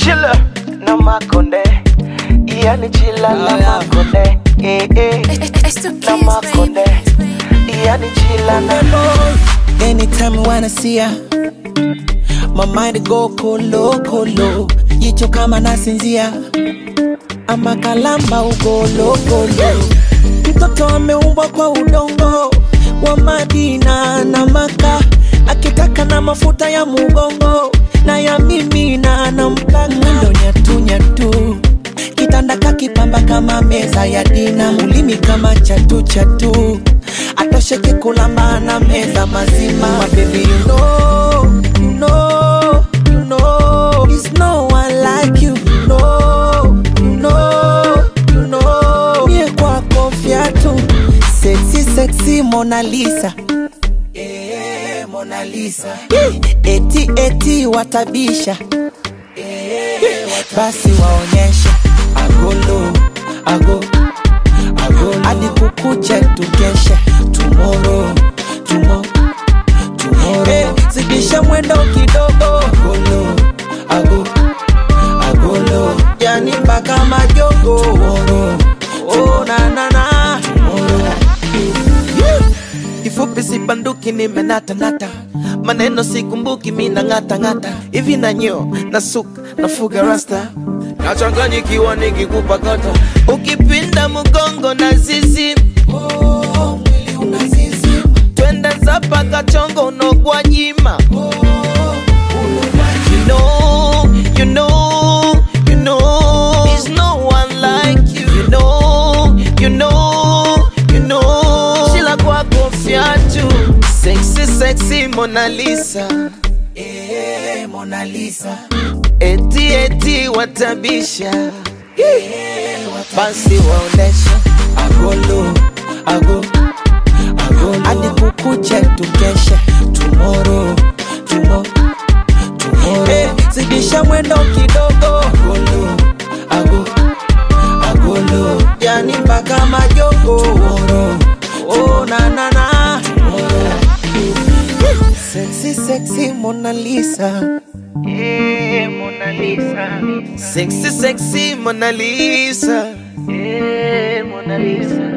chila na makonde yani chila na makonde eh, eh. It's the na kids, makonde baby. yani chila na Anytime I wanna see ya My mind go kolo kolo Jicho kama nasinzia Ama kalamba ugolo golo Mtoto ameumbwa kwa udongo Wa Madina na Maka Akitaka na mafuta ya mugongo Na ya mimi na nampaka Mwendo nyatu nyatu Kitanda kakipamba kama meza ya dina Ulimi kama chatu chatu Atosheke kulamba na meza mazima My baby you know, you know, you know There's no one like you, you know, you know, you know Mie kwako fiatu Sexy, sexy Mona Lisa Eh, Mona Lisa Eti, eti watabisha basi waonyeshe agolo ago agolo hadi kukuche tukeshe tomorrow tumo tomorrow hey, zidisha mwendo kidogo agolo ago agolo yani mpaka majogo tomorrow oh na na na tomorrow kifupi sibanduki nimenatanata maneno sikumbuki mina ng'atang'ata hivi na nyo na suka nafuga rasta nachanganyikiwa nikikupa kata ukipinda mgongo na zizi oh, mwili unazizima. twende zapa kachongo unogwa nyima you know, you know, you know, there's no one like you. You know, you know, you know, Sheila kwako fiatu, sexy, sexy Mona Lisa, eh, Mona Lisa, eti eti watabisha, basi waonesha agolo, ago, agolo, hadi kukuche tukeshe tomorrow, tomorrow Hey, zidisha mwendo kidogo agolo, ago, agolo yani mpaka majogo Tomorrow, oh na na na sexy sexy Mona Lisa Eh, Mona Lisa sexy sexy Mona Lisa Eh, Mona Lisa